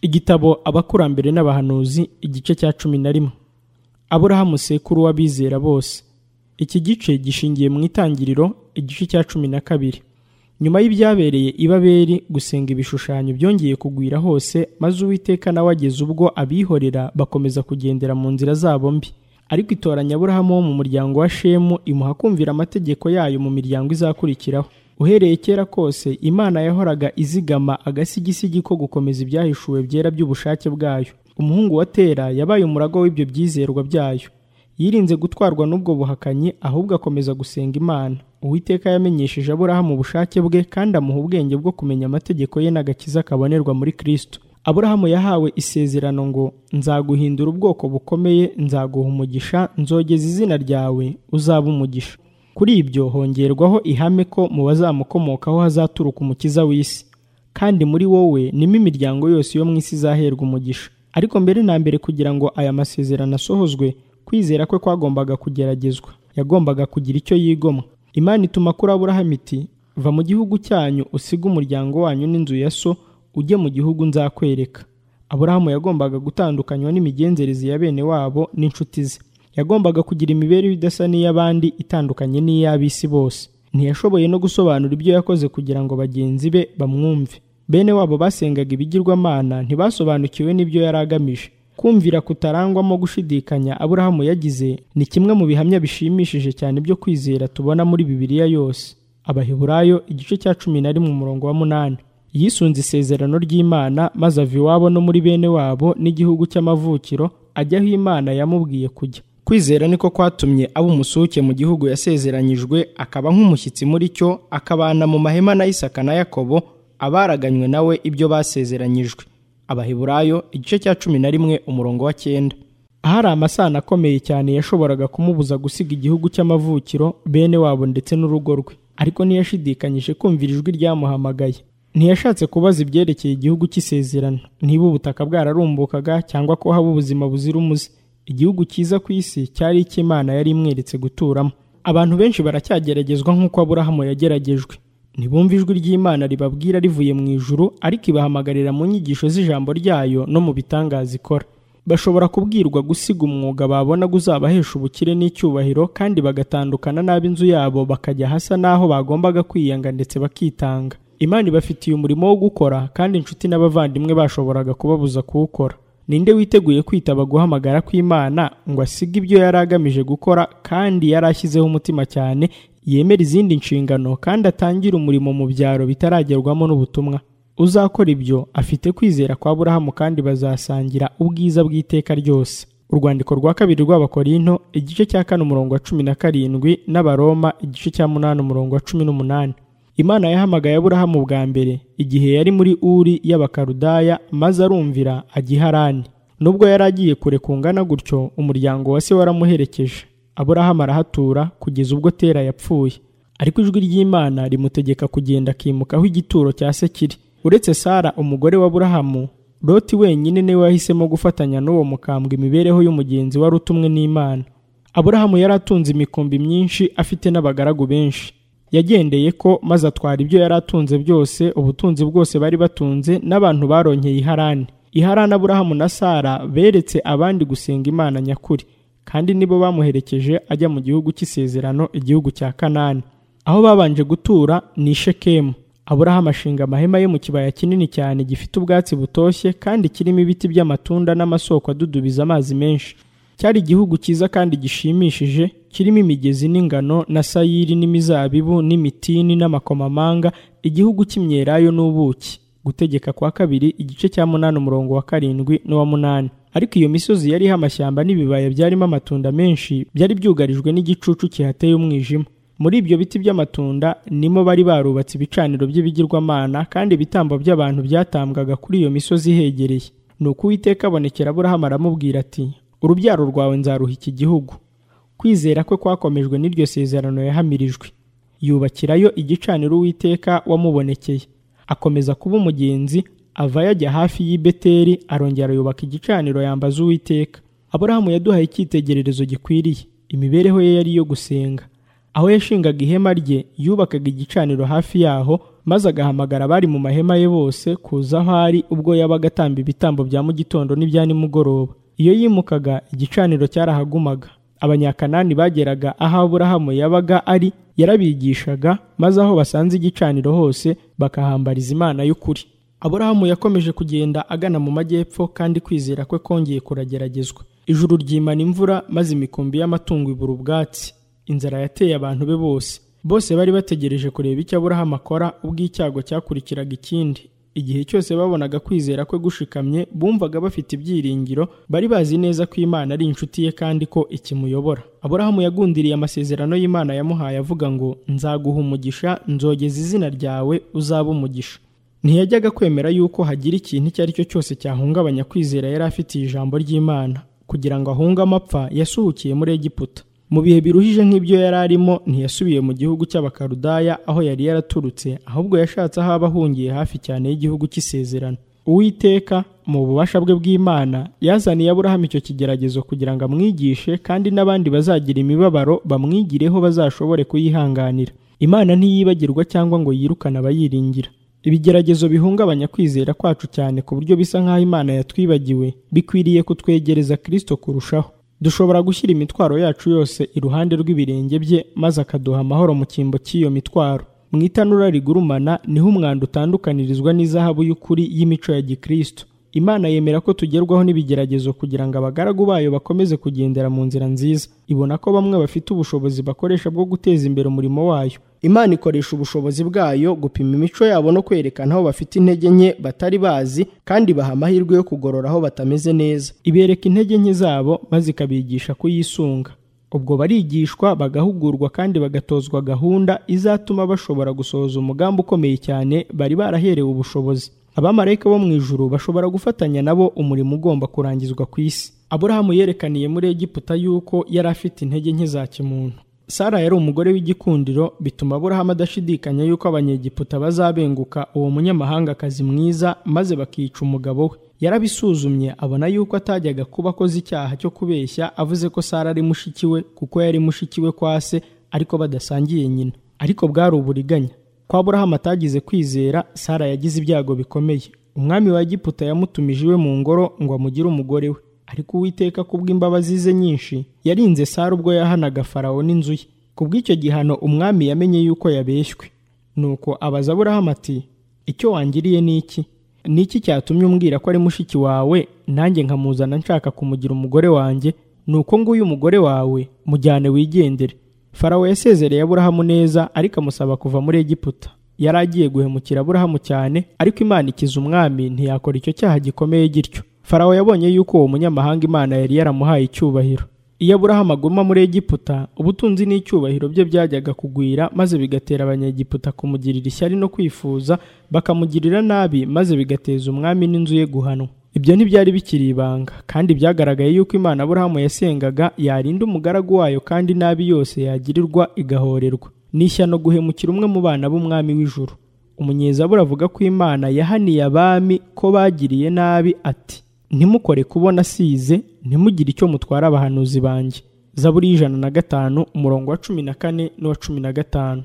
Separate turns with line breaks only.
igitabo abakurambere n'abahanuzi igice cya cumi na rimwe aburahamu sekuru w'abizera bose iki gice gishingiye mu itangiriro igice cya cumi na kabiri nyuma y'ibyabereye i babeli gusenga ibishushanyo byongeye kugwira hose maze uwiteka nawe ageze ubwo abihorera bakomeza kugendera mu nzira zabo mbi ariko itoranya aburahamu wo mu muryango wa shemu imuha kumvira amategeko yayo mu miryango izakurikiraho uhereye kera kose imana yahoraga izigama agasigisigi ko gukomeza ibyahishuwe byera by'ubushake bwayo umuhungu wa tera yabaye umurago w'ibyo byizerwa byayo yirinze gutwarwa n'ubwo buhakanyi ahubwo akomeza gusenga imana uwiteka yamenyesheje aburahamu ubushake bwe kandi amuha ubwenge bwo kumenya amategeko ye n'agakiza kabonerwa muri kristo aburahamu yahawe isezerano ngo nzaguhindura ubwoko bukomeye nzaguha umugisha nzogeza izina ryawe uzaba umugisha kuri ibyo hongerwaho ihame ko mu bazamukomokaho hazaturuka umukiza w'isi kandi muri wowe nimo imiryango yose yo mu isi izaherwa umugisha ariko mbere na mbere kugira ngo aya masezerano asohozwe kwizera kwe kwagombaga kugeragezwa yagombaga kugira icyo yigomwa imana ituma kuri aburahamu iti va mu gihugu cyanyu usige umuryango wanyu n'inzu ya so ujye mu gihugu nzakwereka aburahamu yagombaga gutandukanywa n'imigenzereze ya bene wabo n'inshuti ze yagombaga kugira imibereho idasa n'iy'abandi itandukanye n'iy'ab'isi bose ntiyashoboye no gusobanura ibyo yakoze kugira ngo bagenzi be bamwumve bene wabo basengaga ibigirwamana ntibasobanukiwe n'ibyo yari agamije kumvira kutarangwamo gushidikanya aburahamu yagize ni kimwe mu bihamya bishimishije cyane byo kwizera tubona muri bibiliya yose abaheburayo igice cya cumi na rimwe umurongo wa munani yisunze isezerano ry'imana maze ava iwabo no muri bene wabo n'igihugu cy'amavukiro ajya aho imana yamubwiye kujya kwizera niko kwatumye aba umusuke mu gihugu yasezeranyijwe akaba nk'umushyitsi muri cyo akabana mu mahema na isaka na yakobo abaraganywe nawe ibyo basezeranyijwe abaheburayo igice cya cumi na rimwe umurongo wa cyenda ahari amasano akomeye cyane yashoboraga kumubuza gusiga igihugu cy'amavukiro bene wabo ndetse n'urugo rwe ariko ntiyashidikanyije kumvira ijwi ryamuhamagaye ntiyashatse kubaza ibyerekeye igihugu cy'isezerano niba ubutaka bwararumbukaga cyangwa ko haba ubuzima buzira umuze igihugu cyiza ku isi cyari icy'imana yari imweretse guturamo abantu benshi baracyageragezwa nk'uko aburahamu yageragejwe ntibumve ijwi ry'imana ribabwira rivuye mu ijuru ariko ibahamagarira mu nyigisho z'ijambo ryayo no mu bitangaza ikora bashobora kubwirwa gusiga umwuga babona uzabahesha ubukire n'icyubahiro kandi bagatandukana n'ab'inzu yabo bakajya hasa n'aho bagombaga kwiyanga ndetse bakitanga imana ibafitiye umurimo wo gukora kandi inshuti n'abavandimwe bashoboraga kubabuza kuwukora ninde witeguye kwitaba guhamagara kw'imana ngo asige ibyo yari agamije gukora kandi yari ashyizeho umutima cyane yemera izindi nshingano kandi atangire umurimo mu byaro bitaragerwamo n'ubutumwa uzakora ibyo afite kwizera kwa burahamu kandi bazasangira ubwiza bw'iteka ryose urwandiko rwa kabiri rw'abakorinto igice cya kane umurongo wa cumi na karindwi n'abaroma igice cya munani umurongo wa cumi n'umunani imana yahamagaye aburahamu bwa mbere igihe yari muri uri y'abakarudaya maze arumvira ajya i harani nubwo yari agiye kure kungana gutyo umuryango wa se waramuherekeje aburahamu arahatura kugeza ubwo tera yapfuye ariko ijwi ry'imana rimutegeka kugenda akimuka aho igituro cya se kiri uretse sara umugore wa aburahamu loti wenyine niwe wahisemo gufatanya n'uwo mukambwe imibereho y'umugenzi wari utumwe n'imana aburahamu yari atunze imikumbi myinshi afite n'abagaragu benshi yagendeye ko maze atwara ibyo yari atunze byose ubutunzi bwose bari batunze n'abantu baronkeye iharani iharani aburahamu na sara beretse abandi gusenga imana nyakuri kandi nibo bamuherekeje ajya mu gihugu cy'isezerano igihugu cya kanani aho babanje gutura ni shekemu aburahamu ashinga amahema ye mu kibaya kinini cyane gifite ubwatsi butoshye kandi kirimo ibiti by'amatunda n'amasoko adudubiza amazi menshi cyari igihugu cyiza kandi gishimishije kirimo imigezi n'ingano na sayiri n'imizabibu n'imitini n'amakomamanga igihugu cy'imyelayo n'ubuki gutegeka kwa kabiri igice cya munani umurongo wa karindwi n'uwa munani ariko iyo misozi yariho amashyamba n'ibibaya byarimo amatunda menshi byari byugarijwe n'igicucu kihateye umwijima muri ibyo biti by'amatunda nimo bari barubatse ibicaniro by'ibigirwamana kandi ibitambo by'abantu byatambwaga kuri iyo misozi ihegereye ni uko uwiteka abonekera aburahamu aramubwira ati urubyaro rwawe nzaruha iki gihugu kwizera kwe kwakomejwe n'iryo sezerano yahamirijwe yubakirayo igicaniro uwiteka wamubonekeye akomeza kuba umugenzi ava yajya hafi y'i beteri arongera yubaka igicaniro yambaza uwiteka aburahamu yaduhaye icyitegererezo gikwiriye imibereho ye yari iyo gusenga aho yashingaga ihema rye yubakaga igicaniro hafi yaho maze agahamagara abari mu mahema ye bose kuza aho ari ubwo yabaga atamba ibitambo bya mu gitondo n'ibya nimugoroba iyo yimukaga igicaniro cyarahagumaga abanyakanani bageraga aho aburahamu yabaga ari yarabigishaga maze aho basanze igicaniro hose bakahambariza imana y'ukuri aburahamu yakomeje kugenda agana mu majyepfo kandi kwizera kwe kongeye kurageragezwa ijuru ryimana imvura maze imikumbi y'amatungo ibura ubwatsi inzara yateye abantu be bose bose bari bategereje kureba icyo aburahamu akora ubwo icyago cyakurikiraga ikindi igihe cyose babonaga kwizera kwe gushikamye bumvaga bafite ibyiringiro bari bazi neza ko imana ari inshuti ye kandi ko ikimuyobora aburahamu yagundiriye amasezerano y'imana yamuhaye avuga ngo nzaguha umugisha nzogeza izina ryawe uzaba umugisha ntiyajyaga kwemera yuko hagira ikintu icyo ari cyo cyose cyahungabanya kwizera yari afitiye ijambo ry'imana kugira ngo ahunge amapfa yasuhukiye muri egiputa mu bihe biruhije nk'ibyo yari arimo ntiyasubiye mu gihugu cy'abakarudaya aho yari yaraturutse ahubwo yashatse aho aba ahungiye hafi cyane y'igihugu cy'isezerano uwiteka mu bubasha bwe bw'imana yazaniye aburahamu icyo kigeragezo kugira ngo amwigishe kandi n'abandi bazagira imibabaro bamwigireho bazashobore kuyihanganira imana ntiyibagirwa cyangwa ngo yirukane abayiringira ibigeragezo bihungabanya kwizera kwacu cyane ku buryo bisa nk'aho imana yatwibagiwe bikwiriye kutwegereza kirisito kurushaho dushobora gushyira imitwaro yacu yose iruhande rw'ibirenge bye maze akaduha amahoro mu cyimbo cy'iyo mitwaro mu itanura rigurumana niho umwanda utandukanirizwa n'izahabu y'ukuri y'imico ya gikristo imana yemera ko tugerwaho n'ibigeragezo kugira ngo abagaragu bayo bakomeze kugendera mu nzira nziza ibona ko bamwe bafite ubushobozi bakoresha bwo guteza imbere umurimo wayo imana ikoresha ubushobozi bwayo gupima imico yabo no kwerekana aho bafite intege nke batari bazi kandi baha amahirwe yo kugorora aho batameze neza ibereka intege nke zabo maze ikabigisha kuyisunga ubwo barigishwa bagahugurwa kandi bagatozwa gahunda izatuma bashobora gusohoza umugambi ukomeye cyane bari baraherewe ubushobozi abamarayika bo mu ijuru bashobora gufatanya nabo umurimo ugomba kurangizwa ku isi aburahamu yerekaniye muri egiputa yuko yari afite intege nke za kimuntu sara yari umugore w'igikundiro bituma aburahamu adashidikanya yuko abanyegiputa bazabenguka uwo munyamahangakazi mwiza maze bakica umugabo we yarabisuzumye abona yuko atajyaga kuba akoze icyaha cyo kubeshya avuze ko sara ari mushiki we kuko yari mushiki we kwa se ariko badasangiye nyina ariko bwari uburiganya ko aburahamu atagize kwizera sara yagize ibyago bikomeye umwami wa egiputa yamutumije iwe mu ngoro ngo amugire umugore we ariko uwiteka kubw'imbabazi ze nyinshi yarinze sara ubwo yahanaga farawo n'inzu ye kubw'icyo gihano umwami yamenye yuko yabeshywe nuko abaza aburahamu ati icyo wangiriye ni iki ni iki cyatumye umbwira ko ari mushiki wawe nanjye nkamuzana nshaka kumugira umugore wanjye ni uko nguyu umugore wawe mujyane wigendere farawo yasezereye aburahamu neza ariko amusaba kuva muri egiputa yari agiye guhemukira aburahamu cyane ariko imana ikiza umwami ntiyakora icyo cyaha gikomeye gityo farawo yabonye yuko uwo munyamahanga imana yari yaramuhaye icyubahiro iyo aburahamu aguma muri egiputa ubutunzi n'icyubahiro bye byajyaga kugwira maze bigatera abanyegiputa kumugirira ishyari no kwifuza bakamugirira nabi maze bigateza umwami n'inzu ye guhanwa ibyo ntibyari bikiri ibanga kandi byagaragaye yuko imana aburahamu yasengaga yarinda umugaragu wayo kandi nabi yose yagirirwa igahorerwa ni ishyano guhemukira umwe mu bana b'umwami w'ijuru umunyezabura avuga ko imana yahaniye abami ko bagiriye nabi ati ntimukore kubona asize ntimugire icyo mutwara abahanuzi banjye zaburi y'ijana na gatanu umurongo wa cumi na kane n'uwa cumi na gatanu